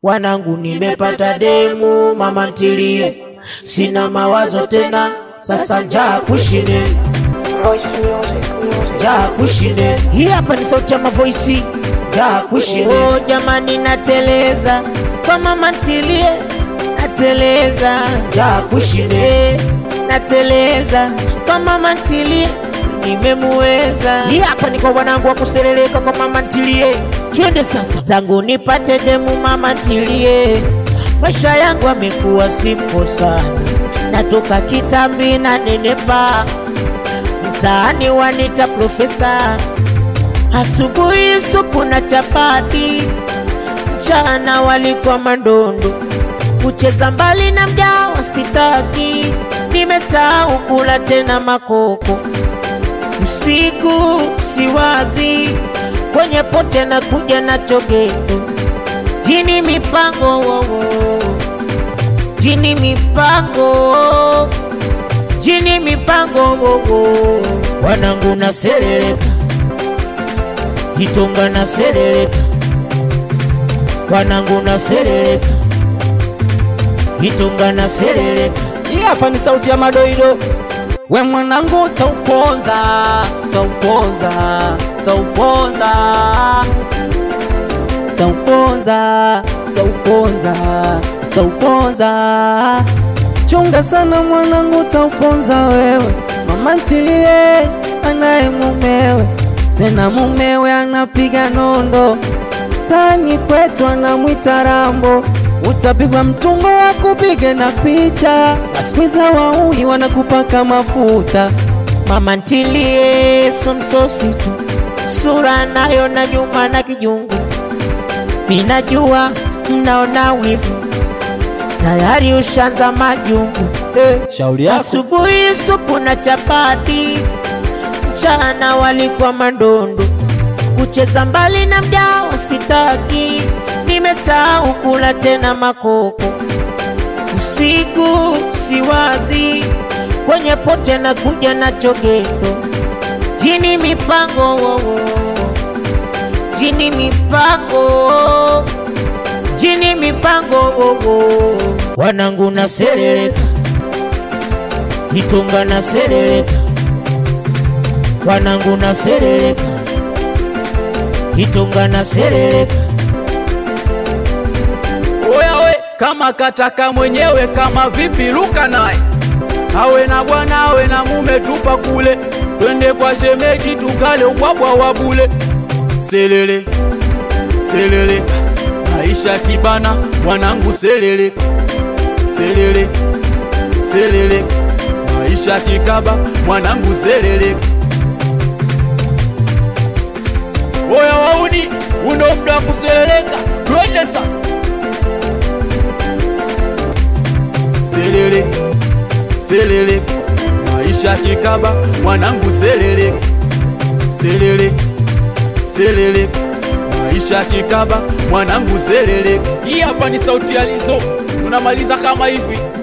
Wanangu, nimepata demu, mama ntilie, sina mawazo tena, sasa njaa kushine, Voice music, music. njaa kushine. Hii hapa ni sauti ya mavoisi, njaa kushine. Oh, jamani, nateleza kwa mama ntilie, nateleza njaa kushine, nateleza kwa mama ntilie nimemuweza. Hii hapa ni kwa wanangu wa kusereleka kwa mama ntilie. Twende sasa, tangu nipate demu mama ntilie, maisha yangu amekuwa simple sana, natoka kitambi na nenepa, mtaani wanita profesa, asubuhi supu na chapati, mchana walikuwa mandondo, kucheza mbali na mjao sitaki, nimesahau kula tena makoko usiku siwazi kwenye pote na kuja na chogeto jini mipango wowo jini mipango jini mipango wowo wanangu na sereleka hitonga na sereleka wanangu na sereleka hitonga na sereleka Hii hapa ni sauti ya madoido. We mwanangu, tauponza tauponza tauponza tauponza tauponza tauponza. Chunga sana mwanangu, tauponza wewe. Mama ntilie anaye mumewe, tena mumewe anapiga nondo tani kwetu anamwita Rambo, utapigwa mtungo wa kupige na picha, na siku hizi wauni wanakupaka mafuta. mama ntilie somsosi tu sura nayo na nyuma na kijungu minajua mnaona wivu tayari ushanza majungu Eh, shauri yako asubuhi supu na chapati mchana walikuwa mandondo kucheza mbali na mjao sitaki nimesahau kula tena makoko usiku siwazi kwenye pote na kuja na chogeto jini mipango wowo jini mipango jini mipango wowo wanangu na sereleka hitonga na sereleka wanangu na sereleka hitonga na sereleka Oya we, kama kataka mwenyewe, kama vipi luka naye, awe na bwana awe na mume, tupa kule, twende kwa shemeji tukale ubwabwa wa bule. Selele selele, maisha kibana, wanangu selele selele selele, maisha kikaba, mwanangu selele. Oya wauni, uno muda wa kuseleleka, twende sasa. selele selele maisha kikaba mwanangu selele selele selele maisha kikaba mwanangu selele hii hapa ni sauti ya lizo tunamaliza kama hivi